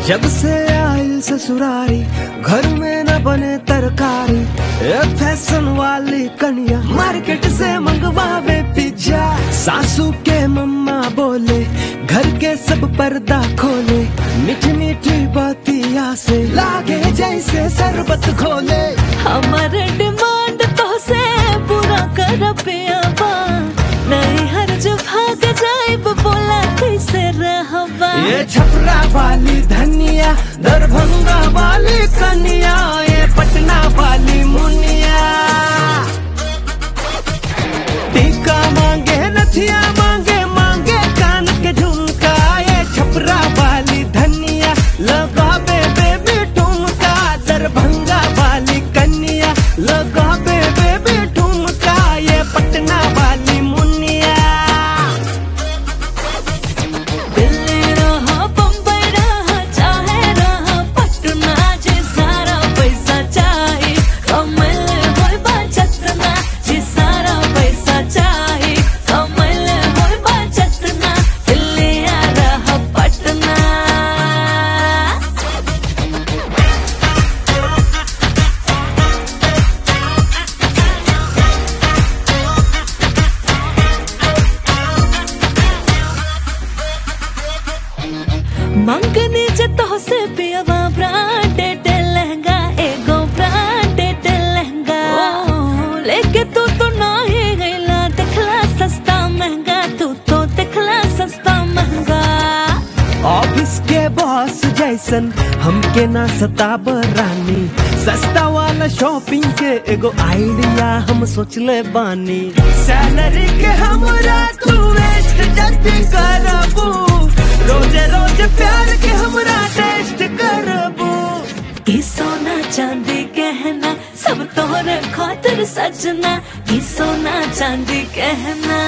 जब से आयल ससुरारी घर में न बने तरकारी ए फैशन वाली कन्या मार्केट से मंगवावे पिज्जा सासू के मम्मा बोले घर के सब पर्दा खोले मीठी मीठी बातिया से लागे जैसे शरबत खोले हमर डिमांड तो से पूरा कर पियाबा नहीं हर जो भाग जाइब बोला कैसे रहबा ये छपरा वाली धनिया दरभंगा वाली कन्या ये पटना वाली मुनिया टीका मांगे नथिया मांगे मांगे कान के झुमका ये छपरा वाली धनिया लगा बे बेबी ठुमका दरभंगा वाली कन्या लगा बे बेबी ठुमका ये पटना वाली मुनिया दिल्ली रहा बम्बई रहा चाहे रहा पटना जे सारा पैसा चाही कमल होय बा जतना जे सारा पैसा चाही कमल होय बा जतना दिल्ली आ रहा पटना मंगनी जे तो से पियवा ब्रांडेड लहंगा एगो ब्रांडेड लहंगा लेके तू तो नाही गईला देखला सस्ता महंगा तू तो देखला सस्ता महंगा ऑफिस के बॉस जैसन हमके ना सताब रानी सस्ता वाला शॉपिंग के एगो आइडिया हम सोचले बानी सैलरी के हमरा तू वेस्ट जब करबू रोजे रोज प्यार के हमरा टेस्ट करबू ई सोना चांदी गहना सब तोहरे खातिर सजना ई सोना चांदी गहना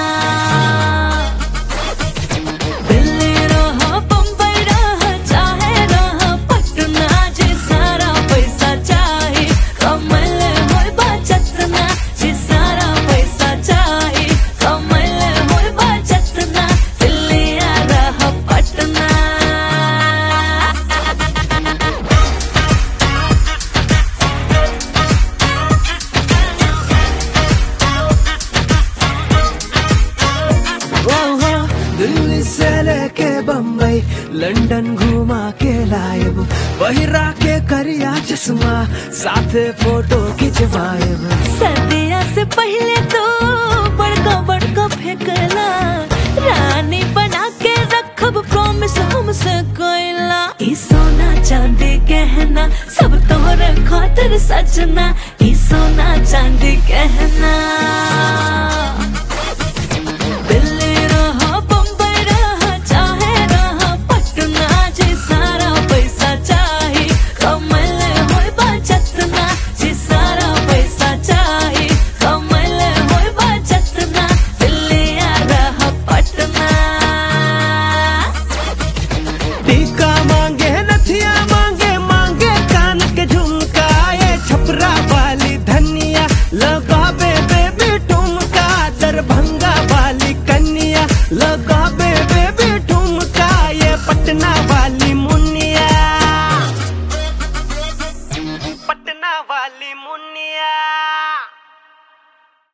दिल्ली रहा बम्बई रहा चाहे रहा पटना जे सारा पैसा चाही कमल होय बा जतना जे सारा पैसा चाही कमल होय बा जतना दिल्ली आ रहा पटना ओहो, दिल्ली से लेके बम्बई लंदन घुमा के लायब बहिरा के करिया चश्मा साथे फोटो खिंचवाएब सर्दिया से पहले तो बड़का बड़का फेंकला रानी बना के रखब प्रॉमिस हमसे कोइला ई सोना चांदी गहना सब तोहरे खातिर सजना ई सोना चांदी गहना दिल्ली रहा बम्बई रहा चाहे रहा पटना जे सारा पैसा चाही कमल होय बा जतना जे सारा पैसा चाही कमल होय बा जतना दिल्ली आ रहा पटना टीका मांगे नथिया मांगे मांगे कान के झुमका ये छपरा वाली धनिया लगा बे बेबी ठुमका दरभंगा वाली कन्या लगा बे बेबी ठुमका ये पटना वाली मुनिया पटना वाली मुनिया